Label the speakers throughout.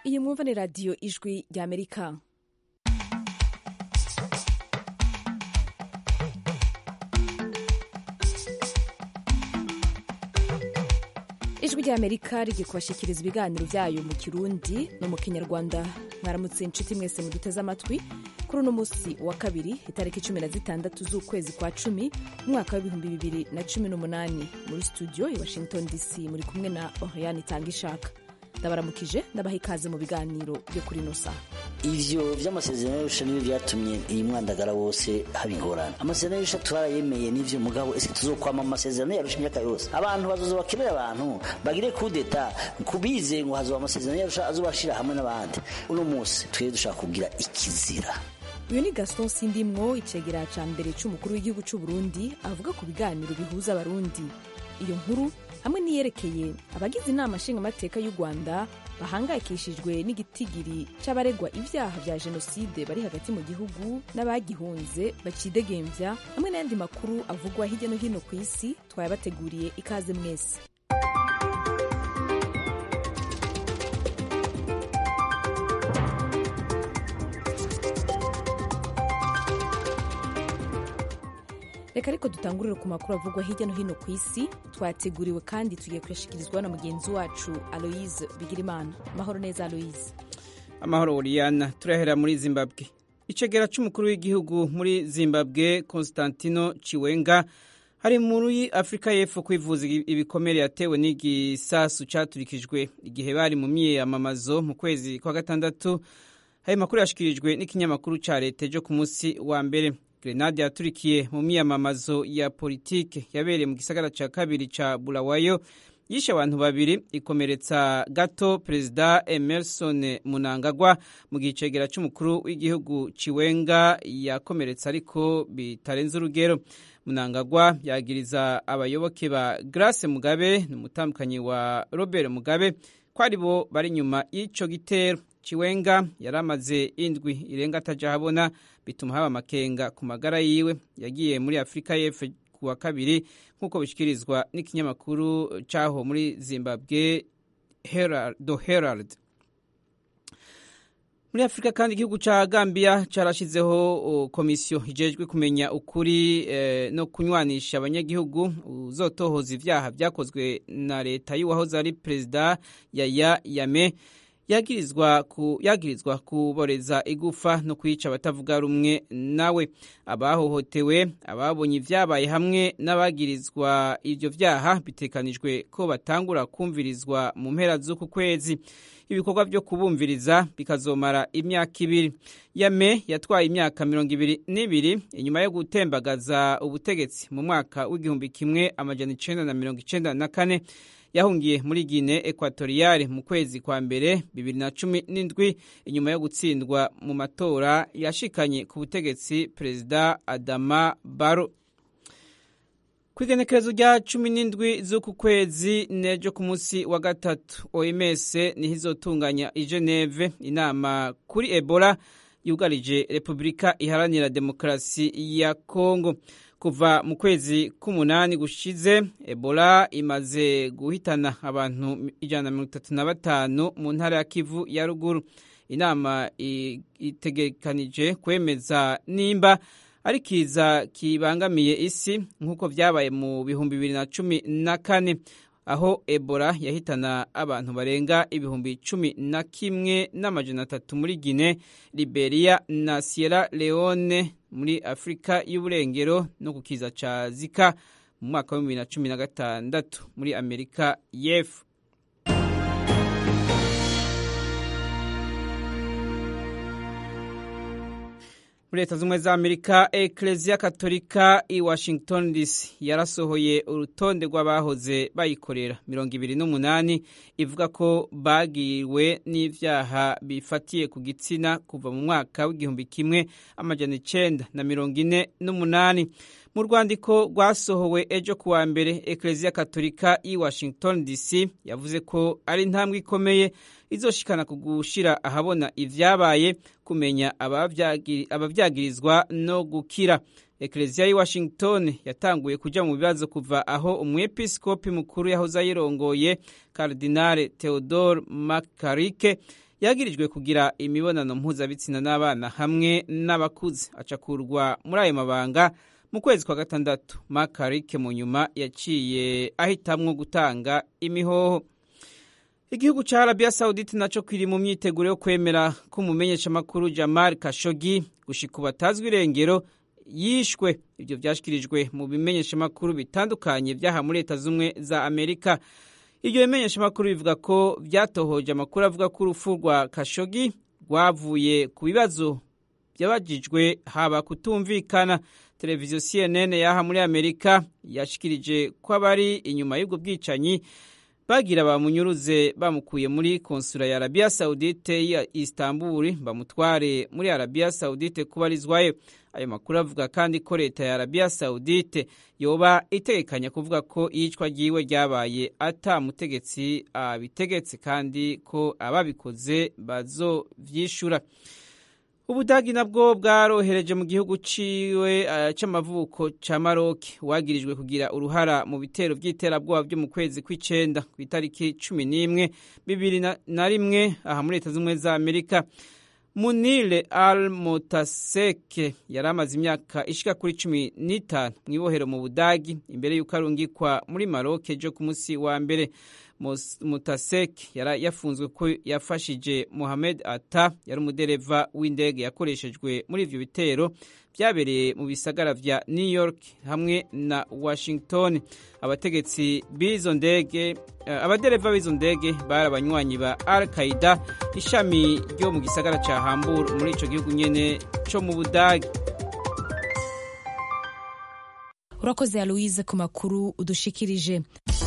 Speaker 1: iyi mwumva ni radiyo ijwi rya amerika ijwi rya amerika rigiye kubashyikiriza ibiganiro byayo mu kirundi no mu kinyarwanda mwaramutse inshuti mwese muduteze amatwi kuri uno munsi wa kabiri itariki cumi na zitandatu z'ukwezi kwa cumi umwaka w'ibihumbi bibiri na cumi n'umunani muri studio i washington dc muri kumwe na oriane itanga ishaka ndabaramukije ndabaha ikaze mu biganiro byo kuri ino saha
Speaker 2: ivyo vy'amasezerano y'arusha nibyo vyatumye iyi mwandagara wose haba ingorane amasezerano y'arusha twarayemeye n'ivyo mugabo ese tuzokwama mu masezerano y'arusha imyaka yose abantu bazoza bakenera abantu bagire kudeta kubize ngo hazoba amasezerano y'arusha azobashira hamwe n'abandi uno munsi twebwe dushaka kugira ikizira
Speaker 1: uyu ni gaston sindimwo icegera ca mbere c'umukuru w'igihugu c'u burundi avuga ku biganiro bihuza abarundi iyo nkuru hamwe n'iyerekeye abagize inama nshingamateka y'u rwanda bahangayikishijwe n'igitigiri c'abaregwa ivyaha vya jenoside bari hagati mu gihugu n'abagihunze bacidegembya hamwe n'ayandi makuru avugwa hirya no hino ku isi twayabateguriye ikaze mwese reka ariko dutangurire ku makuru avugwa hirya no hino ku isi twateguriwe kandi tugiye kuyashikirizwa na mugenzi wacu aloise bigirimana amahoro neza aloise
Speaker 3: amahoro uriyana turahera muri zimbabwe icegera c'umukuru w'igihugu muri zimbabwe constantino chiwenga hari muri afurika y'epfo kwivuza ibikomere yatewe n'igisasu caturikijwe igihe bari mu myiyamamazo mu kwezi kwa gatandatu ayo makuru yashikirijwe n'ikinyamakuru ca leta ejo ku munsi wa mbere grenade yaturikiye mu myiyamamazo ya politike yabereye mu gisagara ca kabiri ca bulawayo yishe abantu babiri ikomeretsa gato perezida emerson munangagwa mu gihe icegera c'umukuru w'igihugu ciwenga yakomeretsa ariko bitarenze urugero munangagwa yagiriza abayoboke ba grace mugabe n'umutambukanyi wa robert mugabe ko ari bo bari inyuma y'ico gitero ciwenga yari amaze indwi irenga ataja habona bituma haba amakenga ku magara yiwe yagiye muri afurika y'epfo ku wa kabiri nk'uko bishyikirizwa n'ikinyamakuru cyaho muri zimbabwe do herald muri afurika kandi igihugu cya gambia cyarashyizeho komisiyo ijejwe kumenya ukuri no kunywanisha abanyagihugu uzotohoza ibyaha byakozwe na leta y'uwahoze ari perezida yaya yame yagirizwa ku yagirizwa kuboreza igufa no kwica abatavuga rumwe nawe abahohotewe ababonye ibyabaye hamwe n'abagirizwa ibyo byaha bitekanijwe ko batangura kumvirizwa mu mpera z'uku kwezi ibikorwa byo kubumviriza bikazomara imyaka ibiri yame yatwaye imyaka mirongo ibiri n'ibiri inyuma yo gutembagaza ubutegetsi mu mwaka w'igihumbi kimwe amajana icenda na mirongo icenda na kane yahungiye muri Guinea Equatoriale mu kwezi kwa mbere bibiri na cumi n'indwi inyuma yo gutsindwa mu matora yashikanye ku butegetsi perezida Adama Barrow ku igenekerezo rya cumi n'indwi z'uku kwezi nejo ku munsi wa gatatu OMS niho izotunganya i Geneve inama kuri Ebola yugarije Repubulika Iharanira Demokarasi ya Kongo kuva mu kwezi k'umunani gushize ebola imaze guhitana abantu ijana na mirongo itatu na batanu mu ntara ya kivu ya ruguru inama itegekanije kwemeza nimba ari kiza kibangamiye isi nk'uko byabaye mu bihumbi bibiri na cumi na kane aho ebola yahitana abantu barenga ibihumbi cumi na kimwe n'amajana atatu muri gine liberia na sierra leone muri afurika y'uburengero no ku kiza ca zika mu mwaka wa bibiri na cumi na gatandatu muri amerika y'epfo muri leta z'ubumwe za amerika ekereziya katolika i washington dc yarasohoye urutonde rw'abahoze bayikorera mirongo ibiri n'umunani ivuga ko bagiriwe n'ivyaha bifatiye ku gitsina kuva mu mwaka w'igihumbi kimwe amajana icenda na mirongo ine n'umunani mu rwandiko rwasohowe ejo kuwa mbere ekereziya katolika i washington dc yavuze ko ari intambwe ikomeye izoshikana ku gushira ahabona ivyabaye kumenya abavyagirizwa no gukira ekereziya y'i washington yatanguye kuja mu bibazo kuva aho umwepiskopi mukuru yahoze ayirongoye karidinale theodore makarike yagirijwe kugira imibonano mpuzabitsina n'abana hamwe n'abakuze acakurwa muri ayo mabanga mu kwezi kwa gatandatu makarike mu nyuma yaciye ahitamwo gutanga imihoho igihugu cya arabiya sawudite nacyo kiri mu myiteguro yo kwemera ko umumenyeshamakuru jamal kashogi gushika batazwi irengero yishwe ibyo byashyikirijwe mu bimenyeshamakuru bitandukanye byaha muri leta z'ubumwe za amerika ibyo bimenyeshamakuru bivuga ko byatohoje amakuru avuga ko urupfu rwa kashogi rwavuye ku bibazo byabajijwe haba kutumvikana televiziyo cnn yaha muri amerika yashikirije ko abari inyuma y'ubwo bwicanyi bagira bamunyuruze bamukuye muri konsula ya arabiya sawudite ya istanbul bamutware muri arabiya sawudite kubarizwayo ayo makuru avuga kandi ko leta ya arabiya sawudite yoba itegekanya kuvuga ko iyicwa ryiwe ryabaye atamutegetsi abitegetse kandi ko ababikoze bazovyishura ubudagi nabwo bwarohereje mu gihugu ciwe uh, c'amavuko ca maroke wagirijwe kugira uruhara mu bitero vy'iterabwoba vyo mu kwezi kw'icenda ku itariki cumi n'imwe bibiri na rimwe aha muri leta z'ubumwe za amerika munile al motaseke yari amaze imyaka ishika kuri cumi n'itanu mu ibohero mu budagi imbere y'uko arungikwa muri maroke jo ku munsi wa mbere mutasek yari yafunzwe ko yafashije mohamed ata yari umudereva w'indege yakoreshejwe muri ivyo bitero byabereye mu bisagara vya new york hamwe na washington abategetsi b'izo ndege uh, abadereva b'izo ndege bari abanywanyi ba al qaida ishami ryo mu gisagara ca hamburg muri ico gihugu nyene co mu budagi
Speaker 1: urakoze aloise ku makuru udushikirije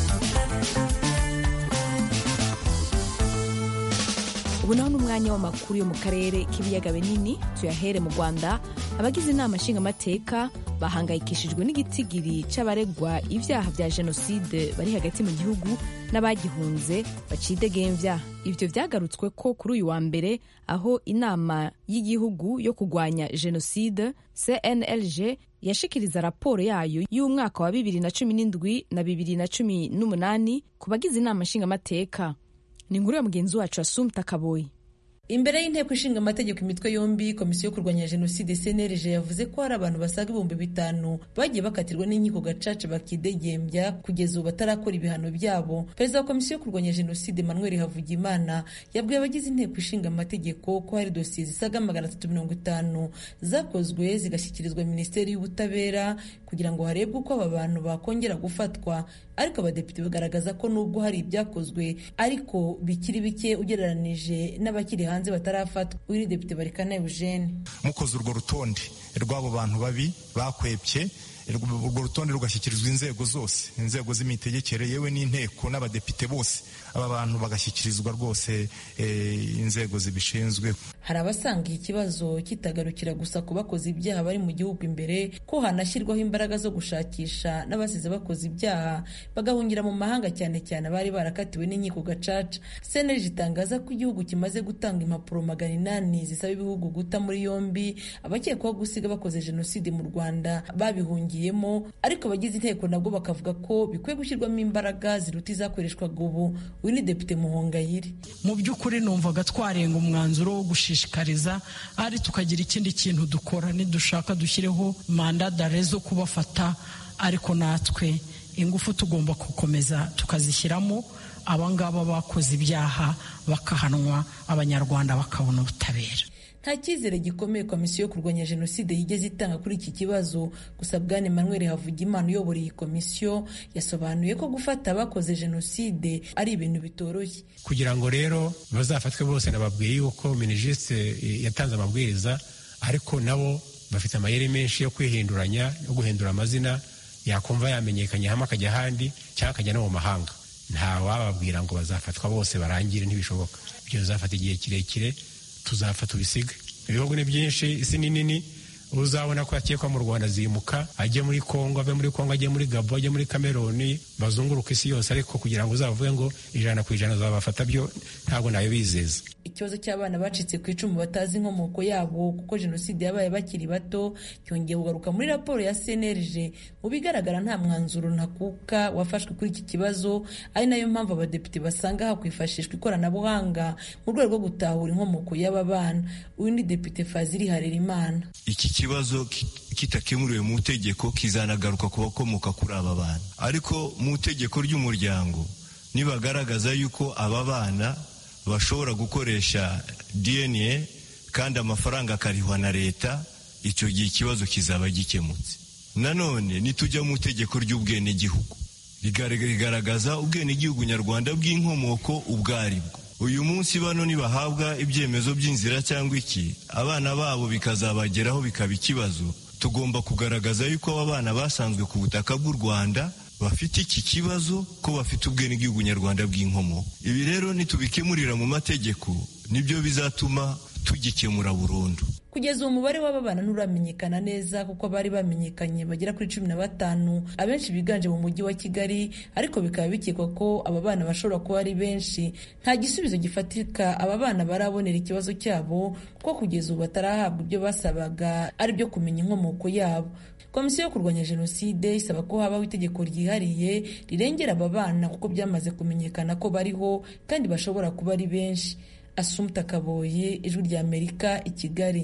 Speaker 1: ubu naho n'umwanya w'amakuru yo mu karere k'ibiyaga binini tuyahere mu rwanda abagize inama nshingamateka bahangayikishijwe n'igitigiri c'abaregwa ibyaha bya jenoside bari hagati mu gihugu n'abagihunze bacidegembya ivyo vyagarutswe ko kuri uyu wa mbere aho inama y'igihugu yo kurwanya jenoside cnlg yashikiriza raporo yayo y'umwaka wa bibiri na cumi n'indwi na bibiri na cumi n'umunani ku bagize inama nshingamateka ni inkuru ya mugenzi wacu asumta kaboyi
Speaker 4: imbere y'inteko ishinga amategeko imitwe yombi komisiyo yo kurwanya jenoside cnlg yavuze ko hari abantu basaga ibihumbi bitanu bagiye bakatirwa n'inkiko gacaca bakidegembya kugeza ubu batarakora ibihano byabo perezida wa komisiyo yo kurwanya jenoside manuel havugimana yabwiye abagize inteko ishinga amategeko ko hari dosiye zisaga magana atatu mirongo itanu zakozwe zigashyikirizwa minisiteri y'ubutabera kugira ngo harebwe uko aba bantu bakongera gufatwa ariko abadepite bagaragaza ko nubwo hari ibyakozwe ariko bikiri bike ugereranije n'abakiri hanze batarafatwa uyu depite barikana eugene
Speaker 5: mukoze urwo rutonde rw'abo bantu babi bakwebye urwo rutonde rugashyikirizwa inzego zose inzego z'imitegekere yewe n'inteko n'abadepite bose aba bantu bagashyikirizwa rwose inzego zibishinzwe
Speaker 4: hari abasanga iki kibazo kitagarukira gusa ku bakoze ibyaha bari mu gihugu imbere ko hanashyirwaho imbaraga zo gushakisha n'abasize bakoze ibyaha bagahungira mu mahanga cyane cyane abari barakatiwe n'inkiko gacaca cnlg itangaza ko igihugu kimaze gutanga impapuro magana inani zisaba ibihugu guta muri yombi abakekwaho gusiga bakoze jenoside mu rwanda babihungiyemo ariko abagize inteko nabwo bakavuga ko bikwiye gushyirwamo imbaraga ziruta izakoreshwaga ubu uyu ni depite muhongayire
Speaker 6: mu by'ukuri numvaga twarenga umwanzuro wo gushishikariza ari tukagira ikindi kintu dukora nidushaka dushyireho manda dare zo kubafata ariko natwe ingufu tugomba gukomeza tukazishyiramo abangaba bakoze ibyaha bakahanwa abanyarwanda bakabona ubutabera
Speaker 4: nta cyizere gikomeye komisiyo yo kurwanya jenoside yigeze itanga kuri iki kibazo gusa bwane manuel havugimana uyobora iyi komisiyo yasobanuye ko gufata abakoze jenoside ari ibintu bitoroshye
Speaker 7: kugira ngo rero bazafatwe bose nababwiye yuko minijisite yatanze amabwiriza ariko nabo bafite amayeri menshi yo kwihinduranya no guhindura amazina yakumva yamenyekanye hamwe akajya ahandi cyangwa akajya no mu mahanga nta wababwira ngo bazafatwa bose barangire ntibishoboka ibyo bizafata igihe kirekire tuzafata ubisiga ibihugu ni byinshi isi ni nini uzabona ko yakekwa mu rwanda zimuka ajye muri kongo ave muri kongo ajye muri gabo ajye muri kameruni bazunguruka isi yose ariko kugira ngo uzavuge ngo ijana ku ijana zabafata byo ntabwo nayo bizeza
Speaker 4: ikibazo cy'abana bacitse ku icumu batazi inkomoko yabo kuko jenoside yabaye bakiri bato cyongeye kugaruka muri raporo ya cnlg mu bigaragara nta mwanzuro ntakuka wafashwe kuri iki kibazo ari nayo mpamvu abadepite basanga hakwifashishwa ikoranabuhanga mu rwego rwo gutahura inkomoko y'aba bana uyu ni depite fazili harerimana
Speaker 8: iki kibazo kitakemuriwe mu itegeko kizanagaruka ku bakomoka kuri aba bana ariko mu itegeko ry'umuryango nibagaragaza yuko aba bana bashobora gukoresha dna kandi amafaranga akarihwa na leta icyo gihe ikibazo kizaba gikemutse nanone nitujya mu itegeko ry'ubwenegihugu rigaragaza ubwenegihugu nyarwanda bw'inkomoko ubwo aribwo uyu munsi bano nibahabwa ibyemezo by'inzira cyangwa iki abana babo bikazabageraho bikaba ikibazo tugomba kugaragaza yuko aba bana basanzwe ku butaka bw'u rwanda bafite iki kibazo ko bafite ubwenegihugu nyarwanda bw'inkomoko ibi rero nitubikemurira mu mategeko nibyo bizatuma tugikemura burundu
Speaker 4: kugeza uwo mubare w'aba bana nturamenyekana neza kuko abari bamenyekanye bagera kuri cumi na batanu abenshi biganje mu mujyi wa kigali ariko bikaba bikekwa ko aba bana bashobora kuba ari benshi nta gisubizo gifatika aba bana barabonera ikibazo cyabo kuko kugeza ubu batarahabwa ibyo basabaga ari byo kumenya inkomoko yabo komisiyo yo kurwanya jenoside isaba ko habaho itegeko ryihariye rirengera aba bana kuko byamaze kumenyekana ko bariho kandi bashobora kuba ari benshi asumta kaboye ijwi rya amerika i kigali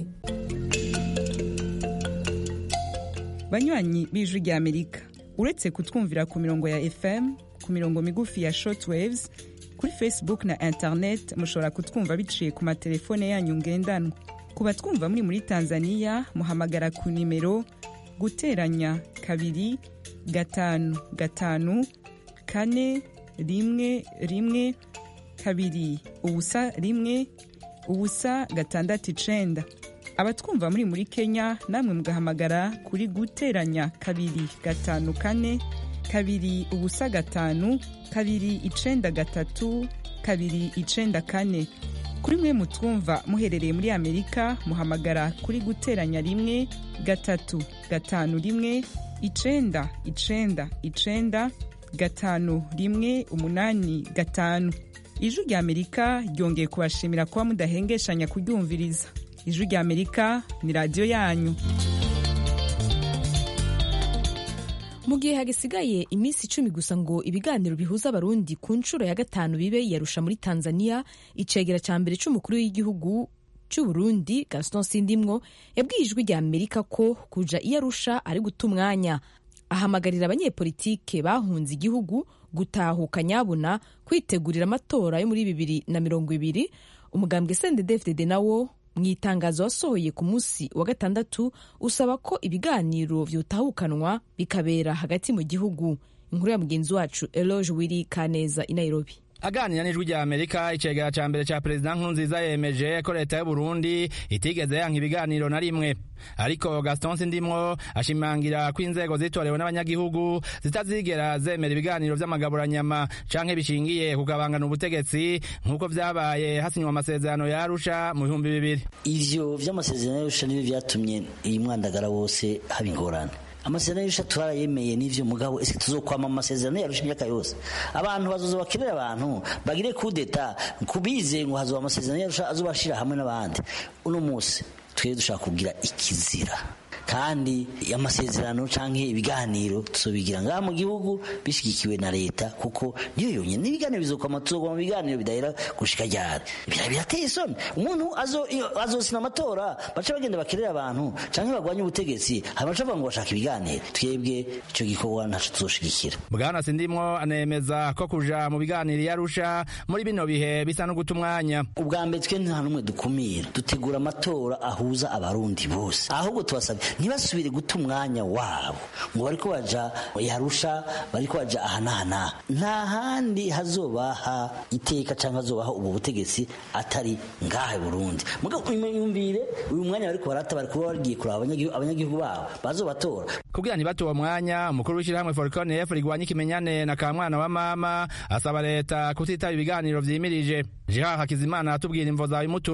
Speaker 9: banywanyi b'ijwi rya amerika uretse kutwumvira ku mirongo ya fm ku mirongo migufi ya shortwaves kuri facebook na internet mushobora kutwumva biciye ku matelefone yanyu ngendanwa ku batwumva muri muri tanzania muhamagara ku nimero guteranya kabiri gatanu gatanu kane rimwe rimwe kabiri ubusa rimwe ubusa gatandatu icenda abatwumva muri muri kenya namwe mugahamagara kuri guteranya kabiri gatanu kane kabiri ubusa gatanu kabiri icenda gatatu kabiri icenda kane kuri mwe mutwumva muherereye muri amerika muhamagara kuri guteranya rimwe gatatu gatanu rimwe icenda icenda icenda gatanu rimwe umunani gatanu ijwi rya amerika ryongeye kubashimira kuba mudahengeshanya kuryumviriza ijwi rya amerika ni radiyo yanyu
Speaker 1: mu gihe hagisigaye iminsi icumi gusa ngo ibiganiro bihuza abarundi ku nshuro ya gatanu bibe yarusha muri tanzania icegera cya mbere cy'umukuru w'igihugu cy'uburundi gaston sindimwo yabwiye ijwi rya amerika ko kuja iyo arusha ari guta umwanya ahamagarira abanyepolitike bahunze igihugu gutahuka nyabuna kwitegurira amatora yo muri bibiri na mirongo ibiri umugambwe sendedefdede nawo mu itangazo wasohoye ku munsi wa gatandatu usaba ko ibiganiro vyutahukanwa bikabera hagati mu gihugu inkuru ya mugenzi wacu eloge wiri kaneza i nairobi
Speaker 10: aganira n'ijwi rya amerika icegera ca mbere ca perezida nkurunziza yemeje ko leta y'uburundi itigeze yanka ibiganiro na rimwe ariko gaston sindimwo ashimangira ko inzego zitorewe n'abanyagihugu zitazigera zemera ibiganiro vy'amagaburanyama canke bishingiye kugabangana ubutegetsi nk'uko vyabaye hasinywa amasezerano ya arusha mu bihumbi bibiri
Speaker 2: ivyo vy'amasezerano y'arusha nivyo vyatumye iyi mwandagara wose haba ingorane amasezerano y'arusha turayemeye n'ivyo mugabo ese tuzokwama amasezerano yarusha imyaka yose abantu bazoza bakenera abantu bagire kudeta kubize ngo hazoba amasezerano yarusha azobashira hamwe n'abandi uno munsi twebwe dushaka kugira ikizira kandi amasezerano canke ibiganiro tuzobigira ngaha mu gihugu bishigikiwe na leta kuko niyo yonyene n'ibiganiro bizokwama tuzogwa mu biganiro bidahera gushika ryari bira birateye isoni umuntu azosina amatora baca bagenda bakerera abantu canke bagwanye ubutegetsi hama baca bavuga ngo bashaka ibiganiro twebwe ico gikorwa ntaco tuzoshigikira
Speaker 10: bwana sindimwo anemeza ko kuja mu biganiro yarusha muri bino bihe bisa no guta umwanya
Speaker 2: ubwa mbere twe nta n'umwe dukumira dutegura amatora ahuza abarundi bose ahubwo tubasabye ntibasubire guta umwanya wabo ngo bariko baja yarusha bariko baja aha n'aha n'aha nta handi hazobaha iteka cyangwa hazobaha ubu butegetsi atari ngaha i burundi mugabo yumvire uyu mwanya bariko barata bari kuba bagiye kuraba abanyagihugu babo bazobatora
Speaker 10: kugira ntibate uwo mwanya umukuru w'ishyirahamwe forconef rigwanya ikimenyane na kamwana wa mama asaba leta kutitaba ibiganiro vyimirije jean hakizimana aratubwira imvo zawe imutumye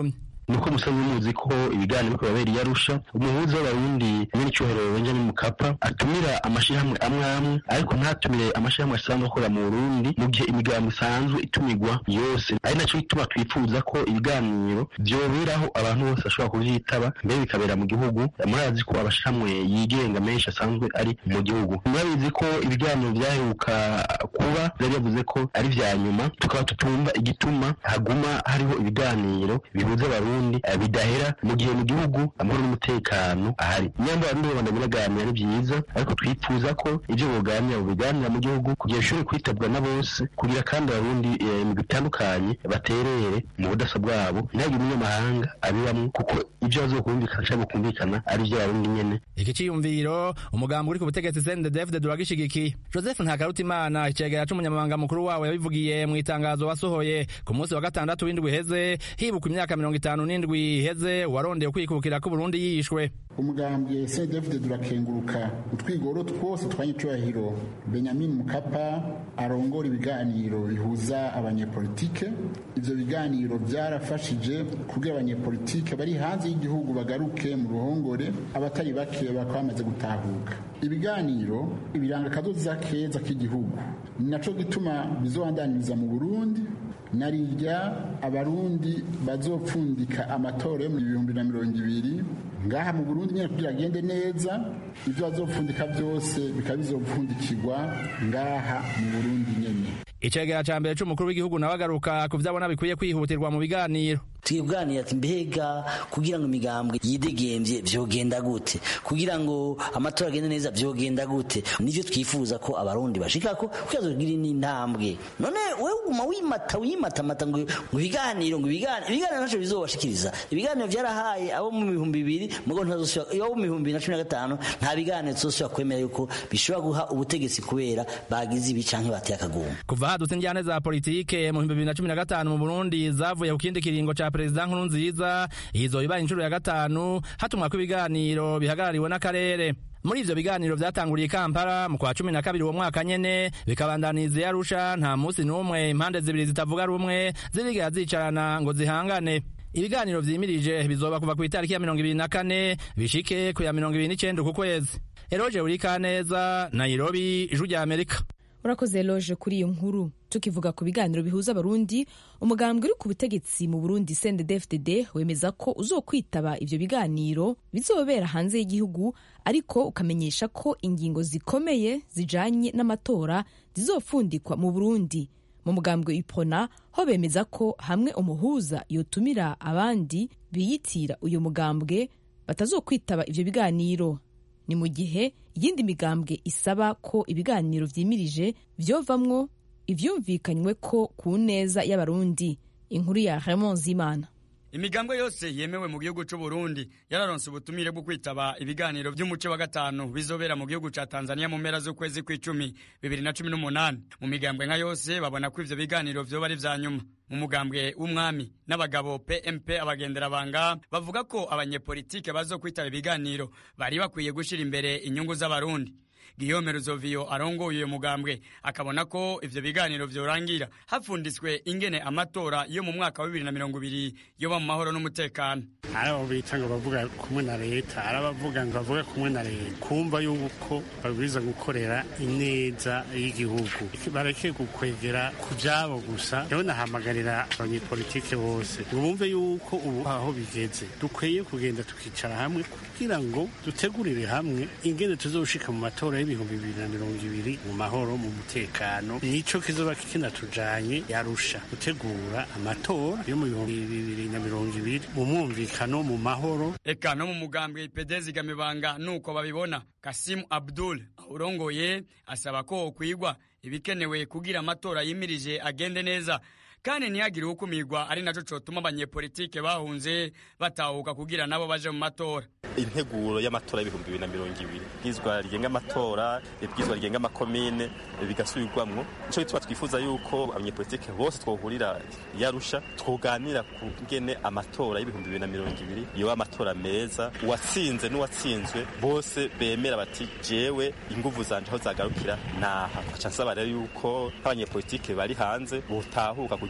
Speaker 11: nuko musanzwe muzi ko ibiganiro biriko birabera iyarusha umuhuza w'abarundi nyene icyubahiro benjamin mukapa atumira amashirahamwe amwe amwe ariko ntatumire amashirahamwe asanzwe akorera mu burundi mu gihe imigambo isanzwe itumigwa yose ari naco gituma twifuza ko ibiganiro vyoberaho abantu bose bashobora kuvyitaba mbere bikabera mu gihugu murazi ko amashirahamwe yigenga menshi asanzwe ari mu gihugu murabizi ko ibiganiro vyaheruka kuba vyari yavuze ko ari vya nyuma tukaba tutumva igituma haguma hariho ibiganiro bihuza abarundi bidahera mu gihe mu gihugu amahoro n'umutekano ahari nyamba abarundi babandanya baganira ari vyiza ariko twifuza ko ivyo boganira bobiganira mu gihugu kugira bishobore kwitabwa na bose kugira kandi abarundi mu bitandukanye baterere mu budasa bwabo ntihagire umunyamahanga abibamwo kuko ivyo bazokumvikana canke bukumvikana ari ivyo abarundi nyene
Speaker 10: iki ciyumviro umugambi uri ku butegetsi CNDD-FDD duragishigikiye Joseph Ntakarutimana icegera c'umunyamabanga mukuru wawe yabivugiye mu itangazo wasohoye ku munsi wa gatandatu w'indwi iheze hibuka imyaka mirongo itanu n'indwi iheze warondeye kwikukira ko Burundi yishwe
Speaker 12: umugambwe CNDD-FDD durakenguruka utwigoro twose twanyicubahiro Benjamin Mukapa arongora ibiganiro bihuza abanyepolitike ivyo biganiro vyarafashije kugira abanyepolitike bari hanze y'igihugu bagaruke mu ruhongore abatari bake bakaba bamaze gutahuka ibiganiro ibiranga akazoza keza k'igihugu ni naco gituma bizobandaniriza mu Burundi narirya abarundi bazopfundika amatora yo mu bihumbi na mirongo ibiri ngaha mu Burundi nyene kugira agende neza ivyo bazopfundika byose bikaba bizopfundikirwa ngaha mu Burundi nyene
Speaker 10: icegera ca mbere c'umukuru w'igihugu nawe agaruka ku vyabona bikwiye kwihutirwa mu biganiro
Speaker 2: twibwanira ati mbega kugira ngo imigambwe yidegemvye vyogenda gute kugira ngo amatora agende neza vyogenda gute nivyo twifuza ko abarundi bashikako kugira tugire n'intambwe none wewe uguma wimata wimatamata ngo ngo ibiganiro ngo ibiganiro ibiganiro naco bizobashikiriza ibiganiro vyarahaye abo mu bihumbi bibiri mugo ntazosubira abo mu bihumbi bibiri na cumi na gatanu nta biganiro tuzosubira kwemera yuko bishobora guha ubutegetsi kubera bagize ibi canke bateye akaguma
Speaker 10: kuva hadutse injyane za politike mu bihumbi bibiri na cumi na gatanu mu burundi zavuye ku kindi kiringo ca perezida nkurunziza izo ibaye inshuro ya gatanu hatumwa ko ibiganiro bihagarariwe n'akarere muri ivyo biganiro vyatanguriye kampala mu kwa cumi na kabiri uwo mwaka nyene bikabandaniza i arusha nta musi n'umwe impande zibiri zitavuga rumwe zirigera zicarana ngo zihangane ibiganiro vyimirije bizoba kuva ku itariki ya mirongo ibiri na kane bishike ku ya mirongo ibiri n'icenda ku kwezi eroje urikaneza nairobi ijwi rya amerika
Speaker 1: urakoze loje kuri iyo nkuru tukivuga ku biganiro bihuza abarundi umugambwe uri ku butegetsi mu burundi cndd wemeza ko uzokwitaba ivyo biganiro bizobera hanze y'igihugu ariko ukamenyesha ko ingingo zikomeye zijanye n'amatora zizofundikwa mu burundi mu mugambwe ipona ho bemeza ko hamwe umuhuza yotumira abandi biyitira uyu mugambwe batazokwitaba ivyo biganiro ni mu gihe iyindi migambwe isaba ko ibiganiro vyimirije vyovamwo ivyumvikanywe ko ku neza y'abarundi inkuru ya Raymond Zimana
Speaker 13: imigambwe yose yemewe mu gihugu c'u Burundi yararonse ubutumire bwo kwitaba ibiganiro vy'umuce wa gatanu bizobera mu gihugu ca Tanzania mu mpera z'ukwezi kw'icumi bibiri na cumi n'umunani mu migambwe nka yose babona ko ivyo biganiro vyoba ari vya nyuma mu mugambwe w'umwami n'abagabo PMP abagenderabanga bavuga ko abanyepolitike bazokwitaba ibiganiro bari bakwiye gushira imbere inyungu z'abarundi Guillaume Ruzovio arongoye uyo mugambwe akabona ko ivyo biganiro vyorangira hapfunditswe ingene amatora yo mu mwaka wa bibiri na mirongo ibiri yoba mu mahoro n'umutekano
Speaker 14: hari abo bita ngo bavuga kumwe na leta hari abavuga ngo bavuga kumwe na leta kumva yuko babwiza gukorera ineza y'igihugu bareke gukwegera ku vyabo gusa rero nahamagarira abanyepolitike bose ngo bumve yuko ubu aho bigeze dukwiye kugenda tukicara hamwe kugira ngo dutegurire hamwe ingene tuzoshika mu matora y'ibihumbi bibiri na mirongo ibiri mu mahoro mu mutekano nico kizoba kinatujanye yarusha gutegura amatora yo mu bihumbi bibiri na mirongo ibiri mu mwumvikano mu mahoro
Speaker 13: eka no mu mugambwe ipedezi gamibanga nuko babibona kasimu abdul urongoye asaba ko kwigwa ibikenewe kugira amatora yimirije agende neza kandi ntihagire ukumirwa ari naco cotuma abanyepolitike bahunze batahuka kugira nabo baje mu matora
Speaker 15: integuro y'amatora y'ibihumbi bibiri na mirongo ibiri ibwirizwa rigenga amatora ibwirizwa rigenga amakomine bigasubirwamwo nico gituma twifuza yuko abanyepolitike bose twohurira yarusha twoganira ku ngene amatora y'ibihumbi bibiri na mirongo ibiri yoba amatora meza uwatsinze n'uwatsinzwe bose bemera bati jewe inguvu zanje aho zagarukira naha nca nsaba rero yuko nk'abanyepolitike bari hanze botahuka kugira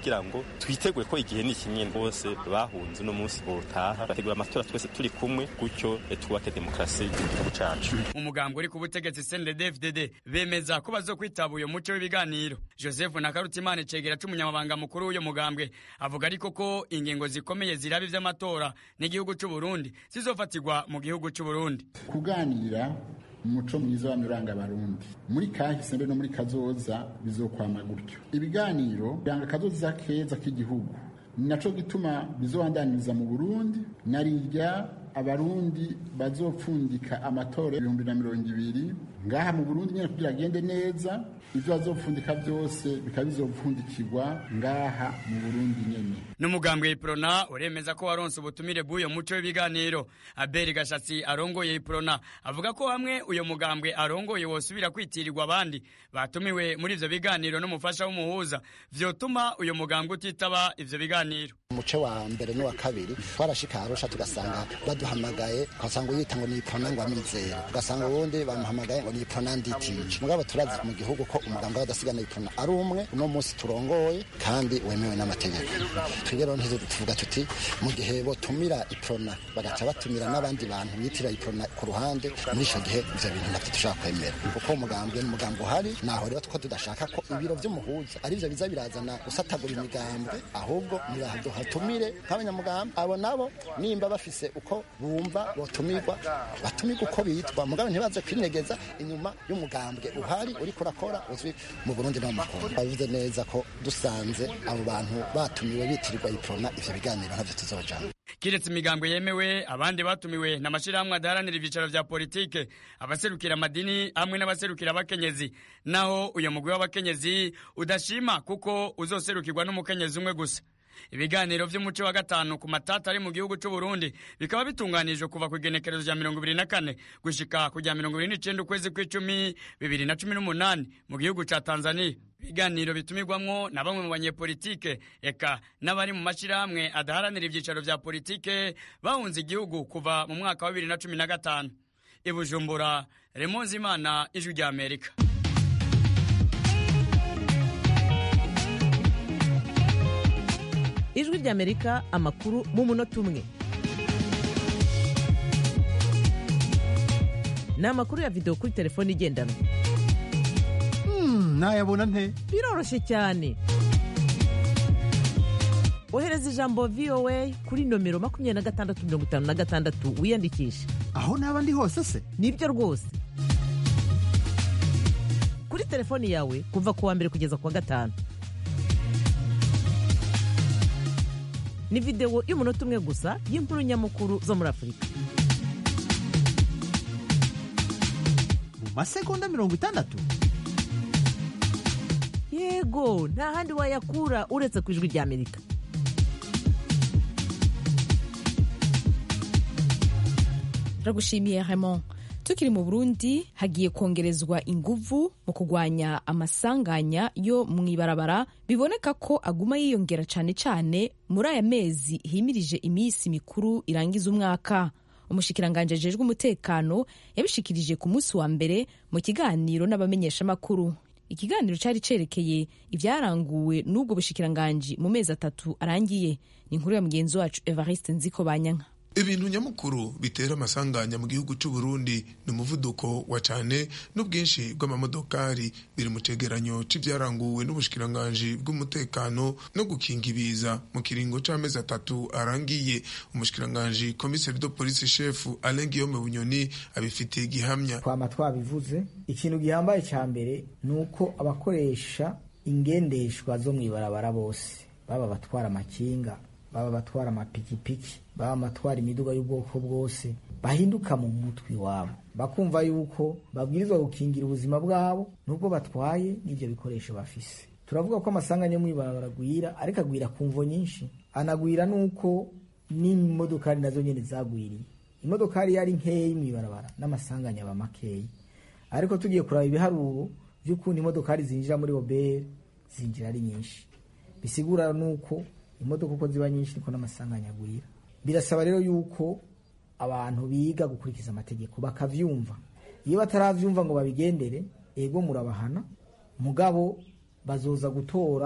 Speaker 15: kugira ngo twitegure ko igihe ni kimwe bose bahunze uno munsi botaha bategura amatora twese turi kumwe gutyo twubake demokarasi igihugu cacu
Speaker 13: umugambi uri ku butegetsi CNDD-FDD bemeza ko bazokwitaba uyo muco w'ibiganiro Joseph Nakarutimana cegera c'umunyamabanga mukuru w'uyo mugambwe avuga ariko ko ingingo zikomeye ziraba ivy'amatora n'igihugu c'u Burundi zizofatirwa mu gihugu c'u Burundi
Speaker 12: kuganira umuco mwiza w'amiranga abarundi muri kahise mbe no muri kazoza bizokwama gutyo ibiganiro biranga kazoza keza k'igihugu ni naco gituma bizobandaniriza mu burundi narirya abarundi bazopfundika amatora ibihumbi na mirongo ibiri ngaha mu burundi nyine kugira agende neza ivyo bazopfundika vyose bikaba bizopfundikirwa ngaha mu burundi nyene
Speaker 13: n'umugambwe iprona uremeza ko waronse ubutumire bw'uyo muco w'ibiganiro aberi gashatsi arongoye iprona avuga ko hamwe uyo mugambwe arongoye wosubira kwitirirwa abandi batumiwe muri ivyo biganiro n'umufasha w'umuhuza vyotuma uyo mugambwe utitaba ivyo biganiro
Speaker 16: umuce wa mbere n'uwa kabiri twarashika arusha tugasanga baduhamagaye ugasanga uyita ngo ni iprona ngo amizera ugasanga uwundi bamuhamagaye ngo ni iprona nditice mugabo turazi mu gihugu ko umugambwe w'adasigana iprona ari umwe uno munsi turongoye kandi wemewe n'amategeko twebwe rero tuvuga tuti mu gihe botumira iprona bagaca batumira n'abandi bantu bitira iprona ku ruhande muri ico gihe ivyo bintu navyo dushobora kwemera kuko umugambwe ni umugambwe uhari naho rero two tudashaka ko ibiro vy'umuhuza arivyo biza birazana gusatagura imigambwe ahubwo nibahatumire nk'abanyamugambwe abo nabo nimba bafise uko bumva botumirwa batumirwa uko bitwa mugabo ntibaze kwinegeza inyuma y'umugambwe uhari uriko urakora uzwi mu Burundi no mu Kongo bavuze neza ko dusanze abo bantu batumiwe bitirirwa iprona ivyo biganiro ntavyo tuzojana
Speaker 13: kiretse imigambwe yemewe abandi batumiwe n'amashirahamwe adaharanira ivyicaro vya politike abaserukira amadini hamwe n'abaserukira abakenyezi naho uyo mugwi w'abakenyezi udashima kuko uzoserukirwa n'umukenyezi umwe gusa ibiganiro vy'umuco wa gatanu ku matata ari mu gihugu c'u Burundi bikaba bitunganijwe kuva ku igenekerezo rya mirongo ibiri na kane gushika ku rya mirongo ibiri n'icenda ukwezi kw'icumi bibiri na cumi n'umunani mu gihugu ca Tanzania ibiganiro bitumirwamwo na bamwe mu banyepolitike eka n'abari mu mashirahamwe adaharanira ivyicaro vya politike bahunze igihugu kuva mu mwaka wa bibiri na cumi na gatanu i Bujumbura Remonzi Imana ijwi rya Amerika
Speaker 17: ijwi ry'amerika amakuru mu munota umwe ni amakuru ya videwo kuri telefone igendanwa
Speaker 18: nayabona nte
Speaker 17: biroroshye cyane ohereza ijambo voa kuri nomero makumyabiri na gatandatu mirongo itanu na gatandatu wiyandikishe
Speaker 18: aho naba ndi hose se
Speaker 17: nibyo rwose kuri telefoni yawe kuva ku wa mbere kugeza ku wa gatanu ni videwo y'umunota umwe gusa y'inkuru nyamukuru zo muri afurika
Speaker 18: mu masegonda mirongo itandatu
Speaker 17: yego nta handi wayakura uretse ku ijwi ry'amerika
Speaker 1: turagushimiye Raymond tukiri mu burundi hagiye kongerezwa inguvu mu kurwanya amasanganya yo mu ibarabara biboneka ko aguma yiyongera cyane cyane muri aya mezi himirije iminsi mikuru irangiza umwaka umushikiranganji ajejwe umutekano yabishikirije ku munsi wa mbere mu kiganiro n'abamenyeshamakuru ikiganiro cyari cerekeye ibyaranguwe n'ubwo bushikiranganji mu mezi atatu arangiye ni inkuru ya mugenzi wacu evariste nziko banyanka
Speaker 19: ibintu nyamukuru bitera amasanganya mu gihugu cy'u Burundi ni umuvuduko wa cyane n'ubwinshi bw'amamodokari biri mu cegeranyo c'ivyaranguwe n'ubushikiranganji bw'umutekano no gukinga ibiza mu kiringo c'amezi atatu arangiye umushikiranganji komiseri do polisi shefu Alain Guillaume Bunyoni abifitiye gihamya
Speaker 20: twama twabivuze ikintu gihambaye ca mbere ni uko abakoresha ingendeshwa zo mw'ibarabara bose baba batwara amakinga baba batwara amapikipiki baba amatwara imiduga y'ubwoko bwose bahinduka mu mutwe iwabo bakumva yuko babwirizwa gukingira ubuzima bwabo n'ubwo batwaye n'ibyo bikoresho bafise turavuga ko amasanganya yo mw'ibarabara agwira ariko agwira ku mvo nyinshi anagwira n'uko n'imodokari nazo nyine zagwiriye imodokari yari nkeyi mw'ibarabara n'amasanganya aba makeyi ariko tugiye kuraba ibiharuro by'ukuntu imodokari zinjira muri obere zinjira ari nyinshi bisigura nuko imodoka uko ziba nyinshi niko n'amasanganya agwira birasaba rero yuko abantu biga gukurikiza amategeko bakavyumva iyo bataravyumva ngo babigendere ego murabahana mugabo bazoza gutora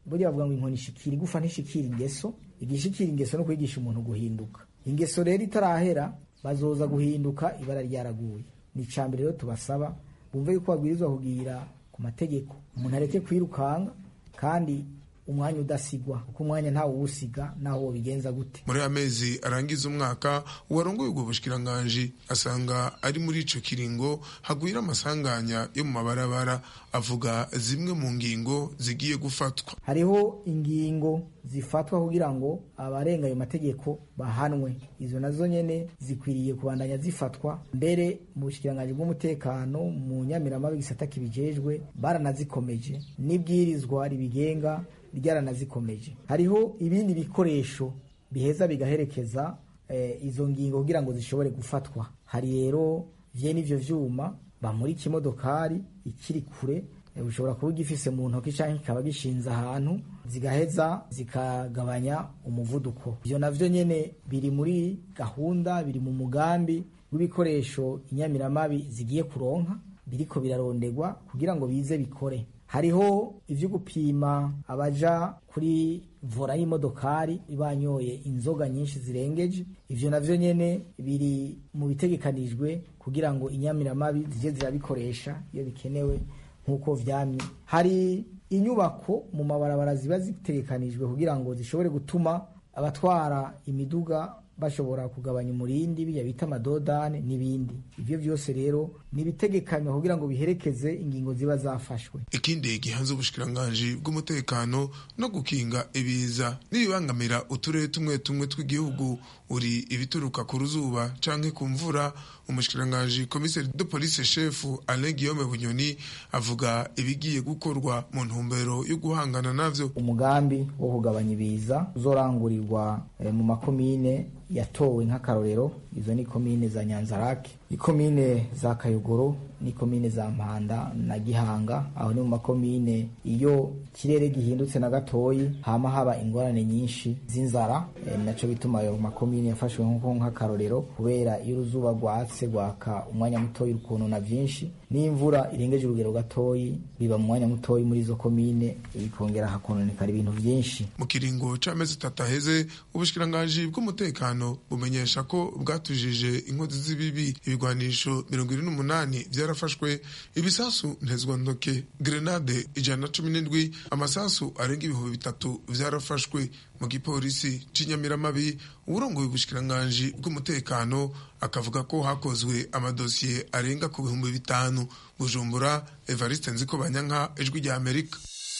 Speaker 20: burya bavuga ngo inkoni ishikira igufa ntishikira ingeso igishikira ingeso no kwigisha umuntu guhinduka ingeso rero itarahera bazoza guhinduka ibara ryaraguye ni icambere rero tubasaba bumve yuko babwirizwa kugira ku mategeko umuntu areke kwirukanga kandi umwanya udasigwa kuko umwanya ntawe uwusiga naho wobigenza gute
Speaker 19: muri amezi arangiza umwaka uwarongoye ubwo bushikiranganji asanga ari muri ico kiringo hagwira amasanganya yo mu mabarabara avuga zimwe mu ngingo zigiye gufatwa
Speaker 20: hariho ingingo zifatwa kugira ngo abarenga ayo mategeko bahanwe izo nazo nyene zikwiriye kubandanya zifatwa mbere mu bushikiranganji bw'umutekano mu nyamiramabi gisata kibijejwe baranazikomeje n'ibwirizwa ribigenga ryaranazikomeje hariho ibindi bikoresho biheza bigaherekeza eh, izo ngingo kugira ngo zishobore gufatwa hari rero vyene ivyo vyuma bamurika imodokari ikiri kure eh, ushobora kuba ugifise mu ntoki canke kikaba gishinze ahantu zigaheza zikagabanya umuvuduko ivyo navyo nyene biri muri gahunda biri mu mugambi w'ibikoresho inyamiramabi zigiye kuronka biriko birarondegwa kugira ngo bize bikore hariho ivyo gupima abaja kuri vora y'imodokari banyoye inzoga nyinshi zirengeje ivyo navyo nyene biri mu bitegekanijwe kugira ngo inyamiramabi zije zirabikoresha iyo bikenewe nk'uko vyamye hari inyubako mu mabarabara ziba zitegekanijwe kugira ngo zishobore gutuma abatwara imiduga bashobora kugabanya umurindi bijya bita amadodane n'ibindi ivyo vyose rero ni ibitegekanywa kugira ngo biherekeze ingingo ziba zafashwe
Speaker 19: ikindi gihanze ubushikiranganji bw'umutekano no gukinga ibiza n'ibibangamira uturere tumwe tumwe tw'igihugu uri ibituruka ku ruzuba canke ku mvura umushikiranganji komiseri de police shefu Alain Guillaume Bunyoni avuga ibigiye gukorwa mu ntumbero yo guhangana navyo
Speaker 20: umugambi wo kugabanya ibiza uzorangurirwa eh, mu makomine yatowe nk'akarorero izo ni komine za nyanzarake ikomine za kayogoro n'ikomine za mpanda na gihanga aho ni mu makomine iyo ikirere gihindutse na gatoyi hama haba ingorane nyinshi z'inzara e, naco bituma ayo makomine yafashwe nko nk'akarorero kubera iyo uruzuba rwatse rwaka umwanya mutoyi rukonona vyinshi n'imvura irengeje urugero gatoyi biba mu mwanya mutoyi muri izo komine bikongera hakononekara ibintu vyinshi
Speaker 19: mu kiringo c'amezi atatu aheze ubushikiranganji bw'umutekano bumenyesha ko bwatujije inkozi z'ibibi ibigwanisho mirongo ine n'umunani vyarafashwe ibisasu ntezwantoke grenade ijana na cumi n'indwi amasasu arenga ibihumbi bitatu vyarafashwe mu gipolisi c'inyamiramabi uburongoye ubushikiranganji bw'umutekano akavuga ko hakozwe amadosiye arenga ku bihumbi bitanu bujumbura evariste nziko banyanka ijwi rya amerika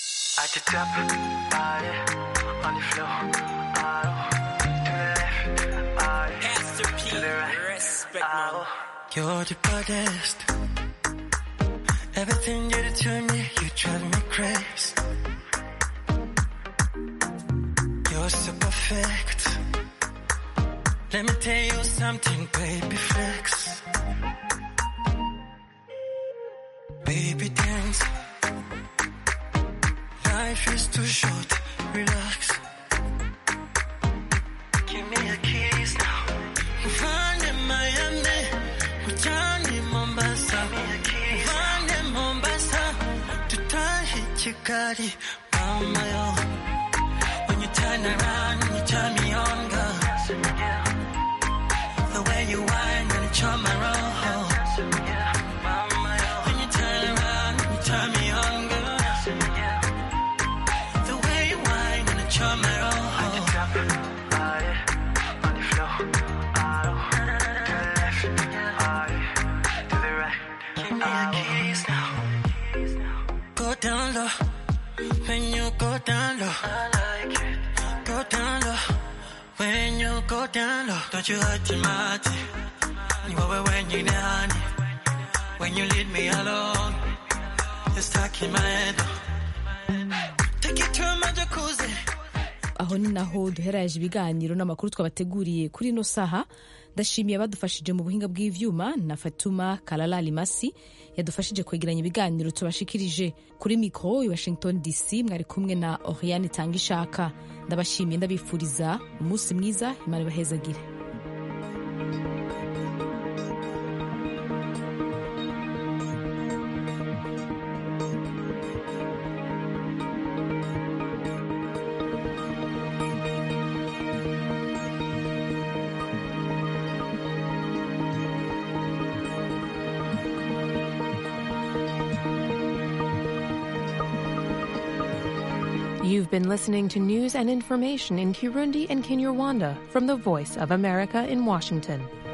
Speaker 21: You're the baddest. Everything you do to me, you drive me crazy. You're so perfect. Let me tell you something, baby flex. Baby dance. Life is too short, relax. Give me a kiss now. Find in Miami, Johnny Mombasa. Find in Mombasa, to tie Chikari, mama yo. When you turn around, you turn me on, girl. The way you whine and charm my roll. When you turn around, you turn me on, girl. The way you whine and charm my roll. Give me a kiss now. Go down low. When you go down low. I like it. Go down low. When you go down low. Don't you hurt your mind. You over when you down. When you leave me alone. You're stuck in my head. Take it to my jacuzzi.
Speaker 1: aho ni naho duheraje ibiganiro n'amakuru twabateguriye kuri ino saha ndashimiye abadufashije mu buhinga bw'ivyuma na fatuma kalala limasi yadufashije kwegeranya ibiganiro tubashikirije kuri mikoro i washington dc mwari kumwe na oriane tanga ishaka ndabashimiye ndabifuriza umunsi mwiza imana ibahezagire
Speaker 3: You've been listening to news and information in Kirundi and Kinyarwanda from the Voice of America in Washington.